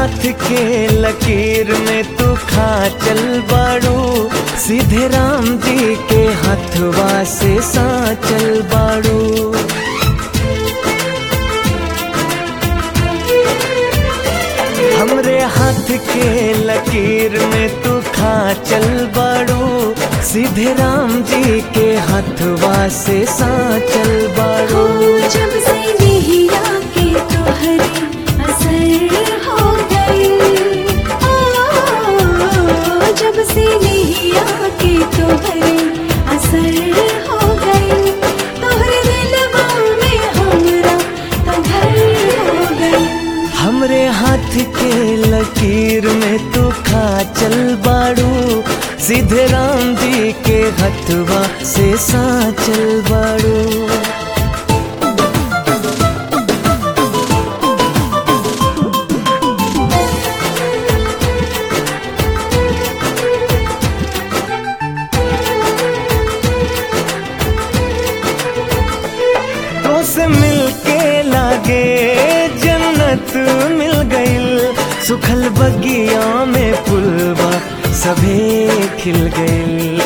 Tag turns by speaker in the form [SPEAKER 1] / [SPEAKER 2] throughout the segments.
[SPEAKER 1] हाथ के लकीर में तू खा चल बाड़ू सीधे राम जी के हथवा से सा चल बाड़ू हमरे हाथ के लकीर में तू खा चल बाड़ू सीधे राम जी के हथवा से सा चल
[SPEAKER 2] हो
[SPEAKER 1] बाड़ू
[SPEAKER 2] जब से नैया के तोहरे असर हो गई ओ, जब से नैया के तोहरे असर हो गई तोहरे दिलवा में हमरा तो घर हो गई
[SPEAKER 1] हमरे हाथ के लकीर में तू खा चल बाड़ू सीधे राम जी के हथवा से सा चल बाड़ू तो से मिलके लागे जन्नत मिल गईल सुखल बगिया में पुलवा सभे खिल गईल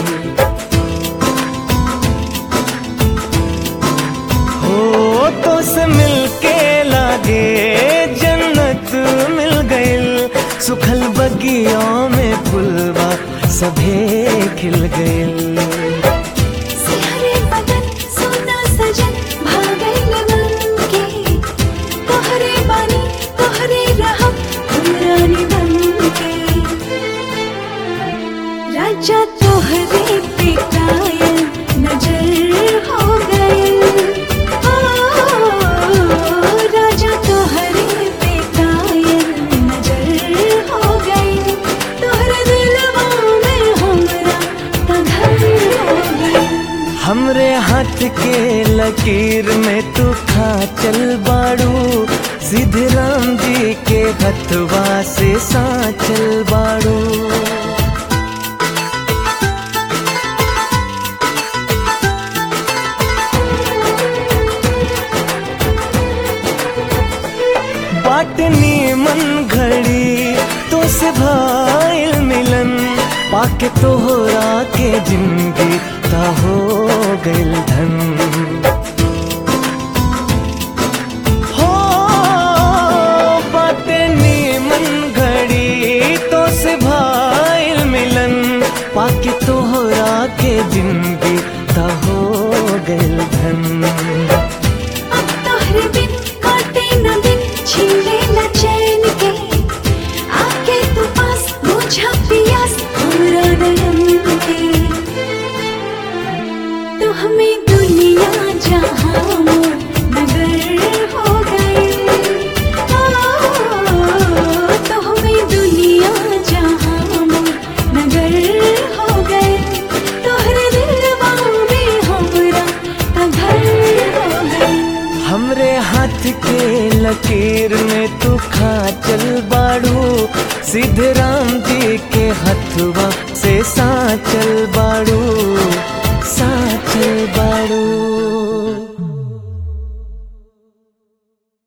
[SPEAKER 1] हो तो से मिलके लागे जन्नत मिल गईल सुखल बगिया में पुलवा सभे खिल गईल
[SPEAKER 2] सिहरे बदन सोना सजन भागल मन के तोहरे बानी तोहरे रहब हमरानी बन के राजा तोहरे पे कायल नजर हो गए राजा तोहरे पे कायल नजर हो गए तोहरे दिलवा में हमरा तो घर हो गए
[SPEAKER 1] हमरे हाथ के लकीर में तू खा चल बाड़ू सीधे राम जी के हथवा से सा चल बाड़ू बाटनी मन घड़ी तो से भाईल मिलन पाके तोहरा के जिंदगी ता हो गइल धन हो बाटनी मन घड़ी तो से भाईल मिलन पाके तोहरा के जिंदगी ता हो गइल धन
[SPEAKER 2] अब तोहरे बिन काटे न दिन छीले न चैन के आके तू पास बुझा पियास हमरा नयन के तू हमें दुनिया जहां मोर नगर हो गए ओ, तो हमें दुनिया जहां मोर नगर हो गए तोहरे दिलवा में हमरा तो घर हो गए
[SPEAKER 1] हमरे हाथ के लकीर में तू खा चल बाड़ू सीधे राम जी के हथवा से सा चल बाड़ू सा चल बाड़ू